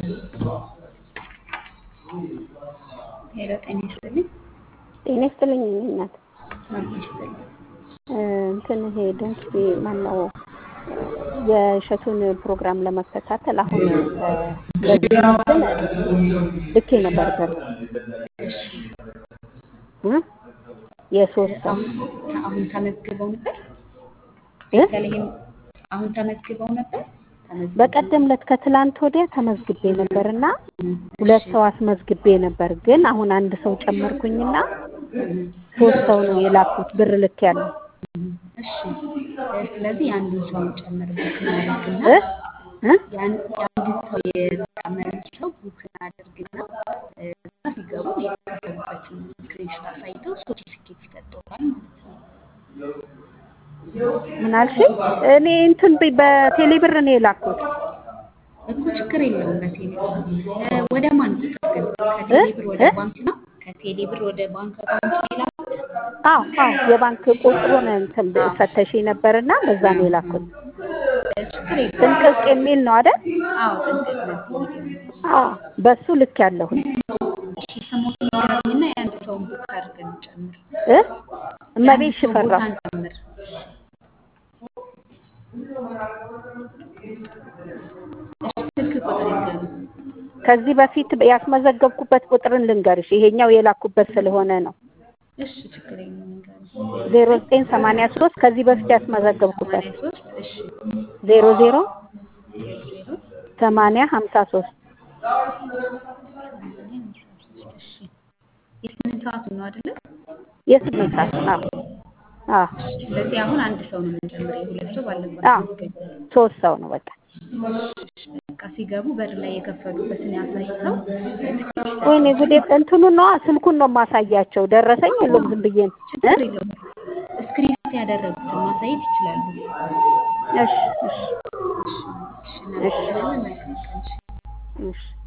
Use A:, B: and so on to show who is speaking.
A: ሄሎ ጤና ይስጥልኝ።
B: ጤና ይስጥልኝ የእኔ እናት
A: አብሮ ይስጥልኝ።
B: እንትን ይሄ ድንክ ማነው የእሸቱን ፕሮግራም ለመከታተል አሁን በዚህ እንትን ልኬ ነበር ብር
A: እሺ
B: እ የሶስት ሰው
A: አሁን አሁን ተመዝግበው ነበር?
B: እ
A: ቤተልሔም አሁን ተመዝግበው ነበር? ተመዝግበው
B: በቀደም ዕለት ከትላንት ወዲያ ተመዝግቤ ነበር እና ሁለት ሰው አስመዝግቤ ነበር። ግን አሁን አንድ ሰው ጨመርኩኝና ሶስት ሰው ነው የላኩት ብር ልክ ያለው
A: እሺ ስለዚህ የአንዱን ሰው እንጨምርበት እናደርግና
B: እ እ
A: ያን- የአንድን ሰው የተጨመረን ሰው ቡክ እናደርግና እ፣ እዛ ሲገቡ የተከፈሉበትን ስክሪንሾት አሳይተው ሰርቲፊኬት ይሰጠዋል ማለት ነው።
B: ምን አልሽኝ? እኔ እንትን በ- በቴሌ ብር ነው የላኩት
A: እኮ ችግር የለውም። በቴሌ እ፣ ወደ ማን ቁጥር ግን ከቴሌ ብር ወደ
B: እ?
A: ባንክ ነው? ከቴሌ ብር ወደ ባንክ አካውንት ነው የላኩት?
B: አዎ አዎ የባንክ ቁጥሩን እንትን ፈተሽ ነበርና በዛ ነው የላኩት።
A: እ፣ ችግር የለውም።
B: ጥንቅቅ የሚል ነው አይደል?
A: አዎ ጥንቅቅ ነው የሚለው።
B: አዎ በሱ ልክ ያለሁኝ
A: እሺ ስሞትን ንገሪኝና የአንድ ሰውን ቡክ አድርገን እንጨምር።
B: እ እመቤት
A: የአንድ ሰው ቦታ
B: ሽፈራው
A: እንጨምር። እሺ ስልክ ቁጥር ይንገሩ።
B: ከዚህ በፊት ያስመዘገብኩበት ቁጥርን ልንገርሽ፣ ይሄኛው የላኩበት ስለሆነ ነው።
A: እሺ ችግር የለውም ይንገሩ።
B: ዜሮ ዘጠኝ ሰማንያ ሶስት ከዚህ በፊት ያስመዘገብኩበት
A: ሰማንያ ሶስት እሺ
B: ዜሮ ዜሮ
A: ዜሮ ዜሮ
B: ሰማንያ ሀምሳ ሶስት
A: ሰማንያ ሃምሳ ሶስት እሺ የስምንት ሰዓቱ ነው አይደለ?
B: የስምንት ሰዓት አዎ አዎ
A: ስለዚህ አሁን አንድ ሰው ነው የምንጨምረው። የሁለት ሰው ባለባት
B: አዎ
A: መዝገብ
B: ሶስት ሰው ነው በቃ።
A: በቃ ሲገቡ በር ላይ የከፈሉበትን ያሳይተው ትኬት
B: ወይኔ ጉዴ! እንትኑን ነዋ ስልኩን ነው የማሳያቸው። ደረሰኝ የለውም ዝም ብዬ ነው እ?
A: ችግር የለውም። ስክሪን ያደረጉትን ማሳየት ይችላሉ።
B: እሺ እሺ
A: እሺ እናመሰግናለን። መልካም ቀን።
B: እሺ